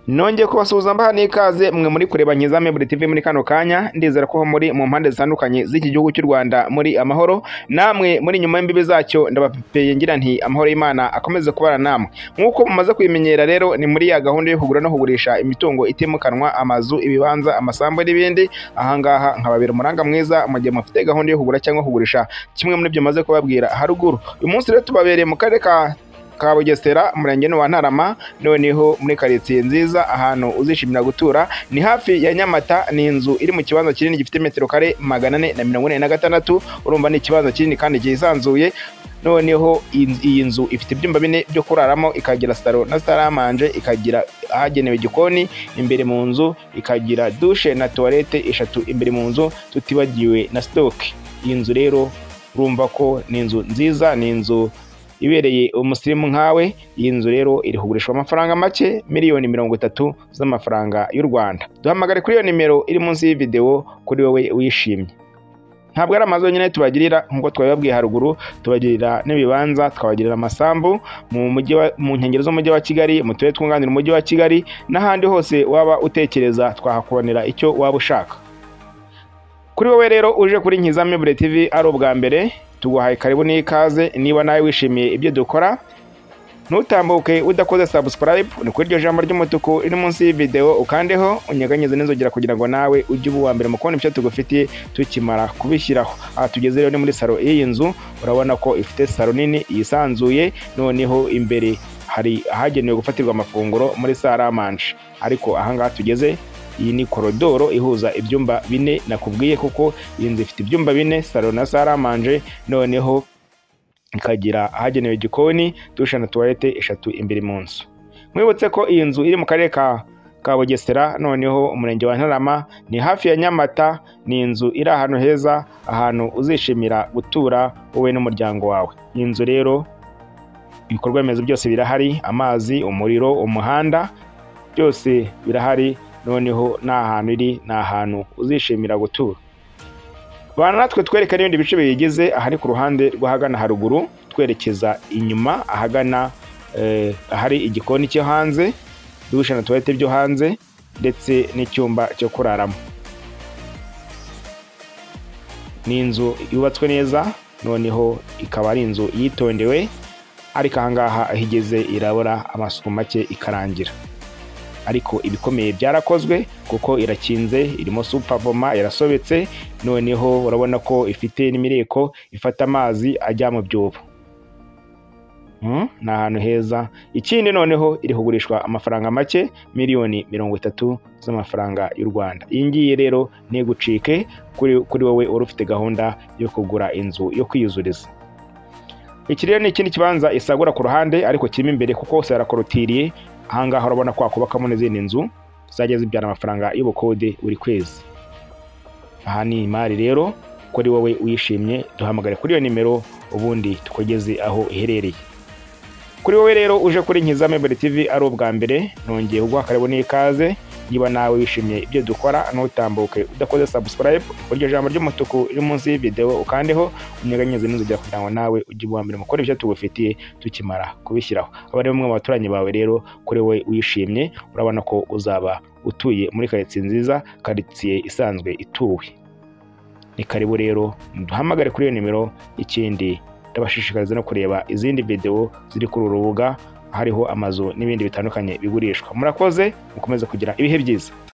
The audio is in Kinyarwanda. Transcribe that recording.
nongeye kubasuhuza mbaha n'ikaze mwe muri kureba nyiza Miburi TV muri kano kanya ndizera ko muri mu mpande zitandukanye z'iki gihugu cy'u Rwanda muri amahoro namwe muri nyuma y'imbibi zacyo ndabapepeye ngira nti amahoro y'Imana akomeze kubana namwe nk'uko mumaze kuyimenyera rero ni muri ya gahunda yo kugura no kugurisha imitungo itimukanwa amazu ibibanza amasambu n'ibindi ahangaha nkababera umuranga mwiza mu gihe mufite gahunda yo kugura cyangwa kugurisha kimwe muri ibyo maze kubabwira haruguru uyu munsi rero tubabereye mu karere ka ka Bugesera umurenge ni wa Ntarama noneho muri karitsiye nziza ahantu uzishimira gutura ni hafi ya Nyamata ni inzu iri mu kibanza kinini gifite metero kare magana ane na mirongo ine na gatandatu urumva ni ikibanza kinini kandi cyisanzuye noneho in- iyi nzu ifite ibyumba bine byo kuraramo ikagira saro na saramanje ikagira ahagenewe igikoni imbere mu nzu ikagira dushe na tuwarete eshatu imbere mu nzu tutibagiwe na sitoke iyi nzu rero urumva ko ni inzu nziza ni inzu ibereye umusirimu nkawe iyi nzu rero iri kugurishwa amafaranga make miliyoni mirongo itatu z'amafaranga y'u Rwanda duhamagare kuri iyo nimero iri munsi y'iyi videwo kuri wowe wishimye ntabwo ari amazu yonyine tubagirira nk'uko twabibabwiye haruguru tubagirira n'ibibanza twabagirira amasambu mu mujyi wa- mu nkengero z'umujyi wa kigali mu turere twunganira umujyi wa kigali n'ahandi hose waba utekereza twahakubonera icyo waba ushaka kuri wowe rero uje kuri Nkiza Mibure TV ari ubwa mbere tuguhaye karibu n'ikaze niba nawe wishimiye ibyo dukora ntutambuke udakoze subscribe ni kuri iryo jambo ry'umutuku riri munsi y'iyi video ukandeho unyeganyeze n'inzogera kugira ngo nawe ujye uba uwa mbere mu kubona ibyo tugufitiye tukimara kubishyiraho aha tugeze rero ni muri salo y'iyi nzu urabona ko ifite salo nini yisanzuye noneho imbere hari ahagenewe gufatirwa amafunguro muri saramanje ariko ahangaha tugeze iyi ni korodoro ihuza ibyumba bine nakubwiye kuko iyi nzu ifite ibyumba bine salo na saramanje noneho ikagira ahagenewe igikoni dushe na tuwarete eshatu imbere mu nzu mwibutse ko iyi nzu iri mu karere ka ka bugesera noneho umurenge wa ntarama ni hafi ya nyamata ni inzu iri ahantu heza ahantu uzishimira gutura wowe n'umuryango wawe iyi nzu rero ibikorwa remezo byose birahari amazi umuriro umuhanda byose birahari noneho ni ahantu iri ni ahantu uzishimira gutura bana natwe twerekana ibindi bice biyigize ahari ku ruhande rw'ahagana haruguru twerekeza inyuma ahagana eh, ahari igikoni cyo hanze dushe na tuwarete byo hanze ndetse n'icyumba cyo kuraramo ni inzu yubatswe neza noneho ikaba ari inzu yitondewe ariko ahangaha aho igeze irabura amasuku make ikarangira ariko ibikomeye byarakozwe kuko irakinze irimo supavoma irasobetse noneho urabona ko ifite n'imireko ifata amazi ajya mu byobo Mm, ni ahantu heza ikindi noneho iri kugurishwa amafaranga make miliyoni mirongo itatu z'amafaranga y'u rwanda iyi ngiyi rero ntigucike kuri kuri wowe uri ufite gahunda yo kugura inzu yo kwiyuzuriza iki rero ni ikindi kibanza isagura ku ruhande ariko kirimo imbere kuko hose harakorotiriye ahangaha urabona ko wakubakamo n'izindi nzu zajya zibyara amafaranga y'ubukode buri kwezi aha ni imari rero kuri wowe wishimye duhamagare kuri iyo nimero ubundi tukugeze aho iherereye kuri wowe rero uje kuri Nkiza Mibure TV ari ubwa mbere nongeye kuguha karibu n'ikaze niba nawe wishimiye ibyo dukora ntutambuke udakoze subscribe kuri iryo jambo ry'umutuku riri munsi y'iyi video ukandeho unyeganyeze n'inzogera kugira ngo nawe ujye uba uwa mbere mu gukora ibyo tugufitiye tukimara kubishyiraho aba ari bamwe mu baturanyi bawe rero kuri wowe wishimye urabona ko uzaba utuye muri karitsiye nziza karitsiye isanzwe ituwe ni karibu rero duhamagare kuri iyo nimero ikindi ndabashishikariza no kureba izindi videwo ziri kuri uru rubuga hariho amazu n'ibindi bitandukanye bigurishwa murakoze mukomeze kugira ibihe byiza